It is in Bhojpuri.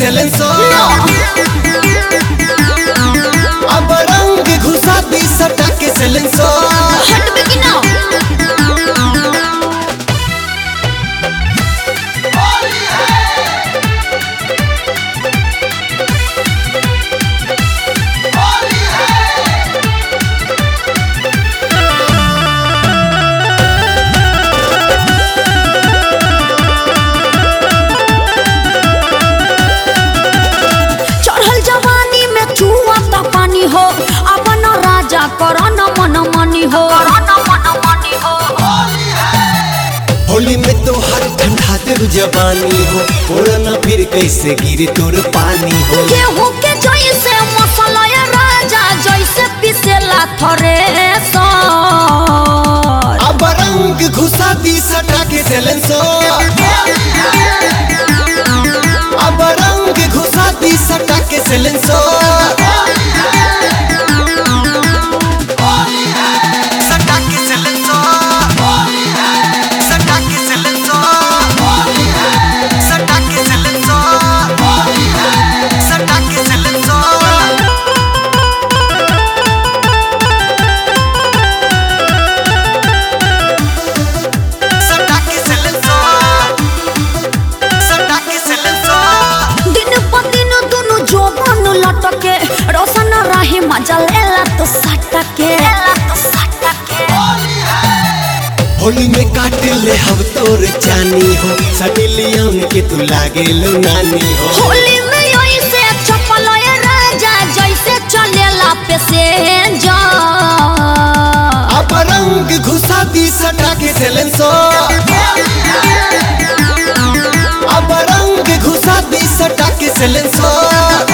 सेलेंसो अब रंग घुसा दी सटा के सेलेंसो हटबे कि ना चढ़ल जवानी में चुआ त पानी हो अपन राजा करन मन मनी हो होली में तो हर ठंडा दे जवानी हो उड़ना फिर कैसे गिरे तोर पानी हो गेहूं के जैसे मसाला ये राजा जैसे पिसेला थरे अब रंग घुसा दी सटा के सेलेंसो अब रंग घुसा दी सटा के सेलेंसो सटा के सेलेंसो सटा के सेलेंसो सटा के सेलेंसो सटा के सेलेंसो सटा के सेलेंसो सटा के सेलेंसो दिन प दिन दुनु जोबन लटके रोशन रही मजा लेला तो सटके होली में काट ले हम तोर जानी हो सटिलियन के तू लागे लो नानी हो होली में ऐसे चपल ये राजा जैसे चलेला पैसेंजर अब रंग घुसा दी सटा के सेलेंसो अब रंग घुसा दी सटा के सेलेंसो